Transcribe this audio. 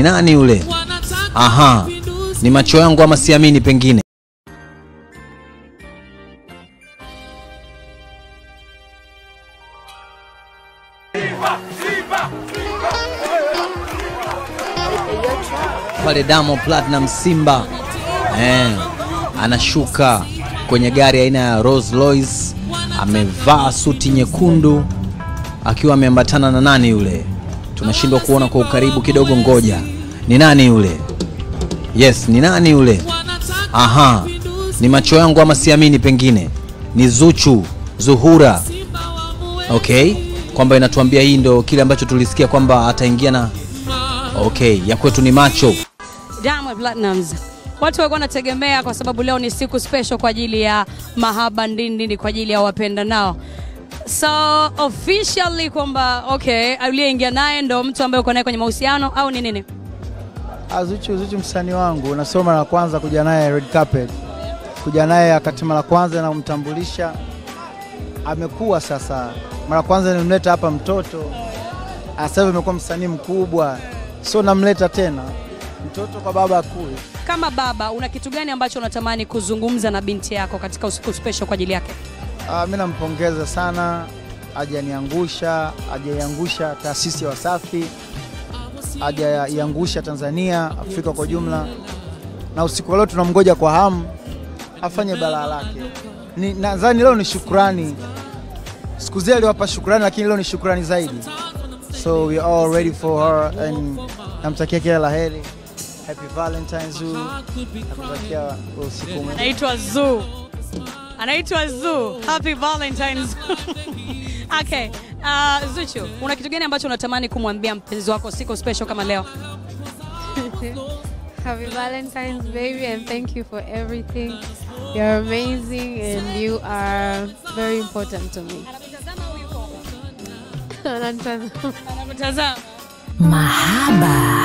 Ni nani yule? Aha, ni macho yangu ama siamini pengine. Pale Diamond Platinum Simba eh, anashuka kwenye gari aina ya Rolls Royce, amevaa suti nyekundu akiwa ameambatana na nani yule? Tunashindwa kuona kwa ukaribu kidogo, ngoja, ni nani yule? Yes, ni nani yule? Aha, ni macho yangu ama siamini, pengine ni Zuchu, Zuhura. Okay, kwamba inatuambia hii ndo kile ambacho tulisikia kwamba ataingia na okay, ya kwetu ni macho. Diamond Platnumz. Watu walikuwa wanategemea kwa sababu leo ni siku special kwa ajili ya mahaba ndindini kwa ajili ya wapenda nao. So officially kwamba okay, aliyeingia naye ndo mtu ambaye uko naye kwenye mahusiano au ni nini? Ah, Zuchu, Zuchu msanii wangu, nasoma mara kwanza kuja naye red carpet, kuja naye wakati mara kwanza namtambulisha, amekuwa sasa. Mara kwanza nilimleta hapa mtoto, Ah, sasa hivi amekuwa msanii mkubwa, so namleta tena mtoto kwa baba akui. Kama baba, una kitu gani ambacho unatamani kuzungumza na binti yako katika usiku special kwa ajili yake? Ah, mi nampongeza sana, hajaniangusha, hajaiangusha taasisi ya Wasafi, hajaiangusha Tanzania, Afrika kwa jumla, na usiku wa leo tunamgoja kwa hamu afanye balaa lake. Ni- Nadhani leo ni shukrani, siku zile aliwapa shukrani, lakini leo ni shukrani zaidi, so we are all ready for her and namtakia kila la heri. Happy Valentine's Zoo, nakutakia usiku mwema. Anaitwa Zoo. Anaitwa Zoo. Happy Valentine's. okay. Uh, Zuchu, una kitu gani ambacho unatamani kumwambia mpenzi wako siku special kama leo? Happy Valentine's, baby, and thank you for everything. You're amazing and you are very important to me. Ananitazama. Anakutazama. Mahaba